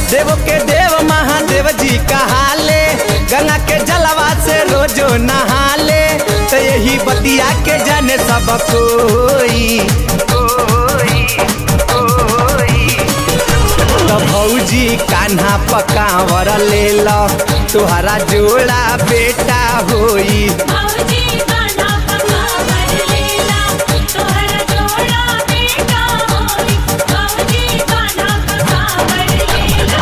देव के देव महादेव जी कहाले गंगा के जलवा से रोजो नहाले तो यही बतिया के जाने सब कोई तो भौजी कान्हा पकावर ले लो तुहरा जोड़ा बेटा होई भौजी गाना पकावर लेला तोहरा जोड़ा बेटा होई भौजी गाना पकावर लेला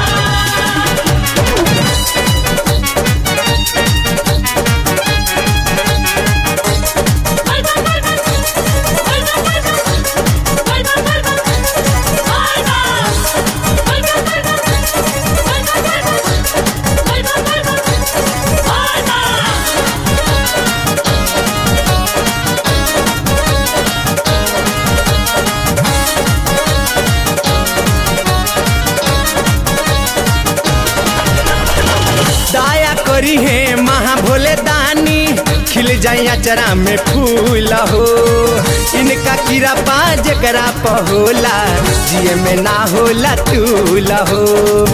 दया करी है महा भोले दानी खिल जाई अचरा में फूल हो इनका कीड़ा पा जकरा पहोला जिए में ना होला तूल हो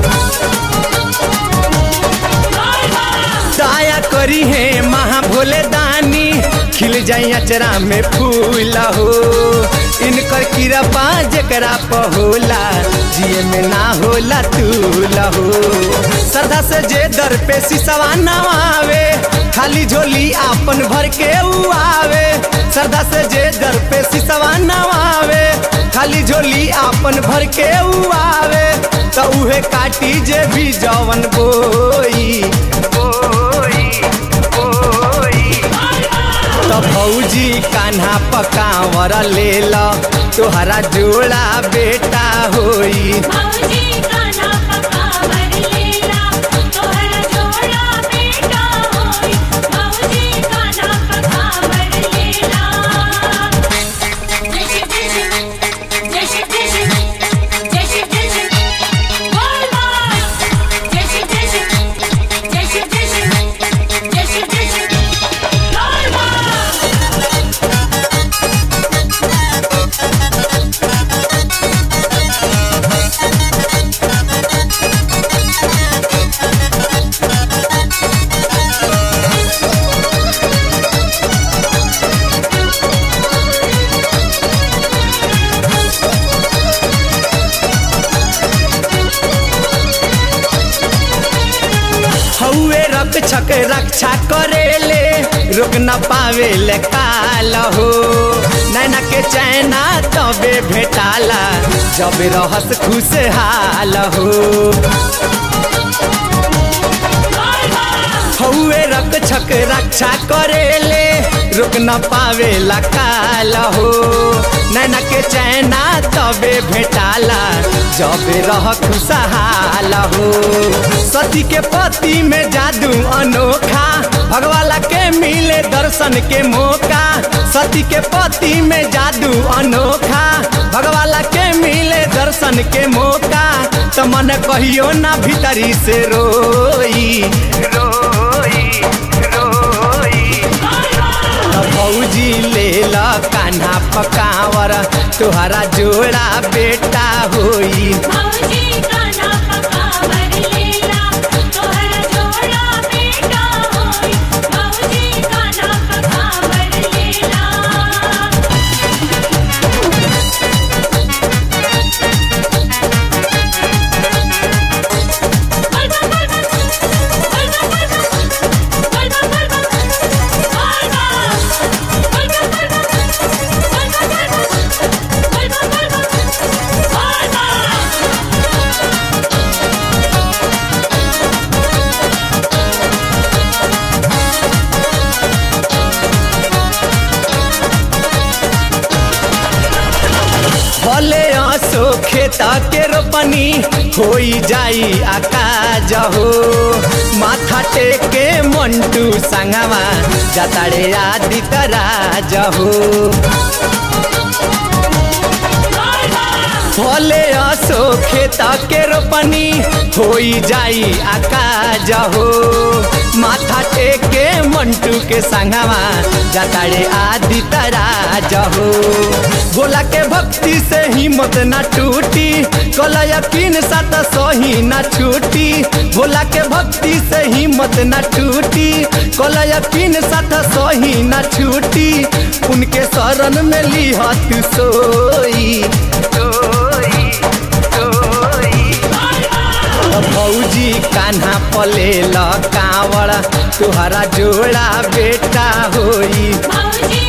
दया करी है महा भोले दानी खिल जाई अचरा में फूल हो इनकर कीड़ा पा जकरा पहोला जिए में ना होला तूल हो श्रद्धा से जे दर पे सिसवा नवावे खाली झोली आपन भर के उ आवे श्रद्धा से जे दर पे सिसवा नवावे खाली झोली आपन भर के उ आवे तो उहे काटी जे भी जवन बोई बोई बोई तो भौजी कान्हा पकावर ले लो तोहरा जोड़ा बेटा होई भौजी गाना पकावर लेला तोहरा जोड़ा बेटा होई भौजी गाना पकावर लेला जय शिव जय शिव जय शिव जय शिव जय शिव जय शिव बोल बोल जय शिव जय शिव जय शिव जय शिव जय शिव जय शिव बोल बोल हौए रक्षक रक्षा करेले रोक न पावे ले काल हो नैना के चैना तबे भेटाला जब रहस खुशहाल हो हौए रक्षक रक्षा करेले रोक न पावे काल हो नैना के चैना तबे भेटाला जब रह खुशहाल हो सती के पति में जादू अनोखा भगवाला के मिले दर्शन के मौका सती के पति में जादू अनोखा भगवाला के मिले दर्शन के मौका तो मन कहियो ना भीतरी से रोई रोई रोई तो भौजी ले ला कान्हा पकावर तुहरा जोड़ा बेटा होई भौजी गाना पकावर लेला तोहरा जोड़ा बेटा होई भौजी गाना पकावर लेला भले आसो खेता के रोपनी होई जाई आकाज हो माथा टेके मंटू संगवा जताड़े आदि तराज हो भले आसो खेता के रोपनी होई जाई आकाज हो माथा टेके मंटू के संगवा जताड़े आदि तराज हो बोला के भक्ति से हिम्मत ना टूटी कल यकीन साथ सही ना छूटी भोला के भक्ति से हिम्मत ना टूटी कल यकीन साथ सही ना छूटी उनके शरण में लिहत सोई सोई सोई भौजी कान्हा पले ल कावड़ तुहरा जोड़ा बेटा होई मौजी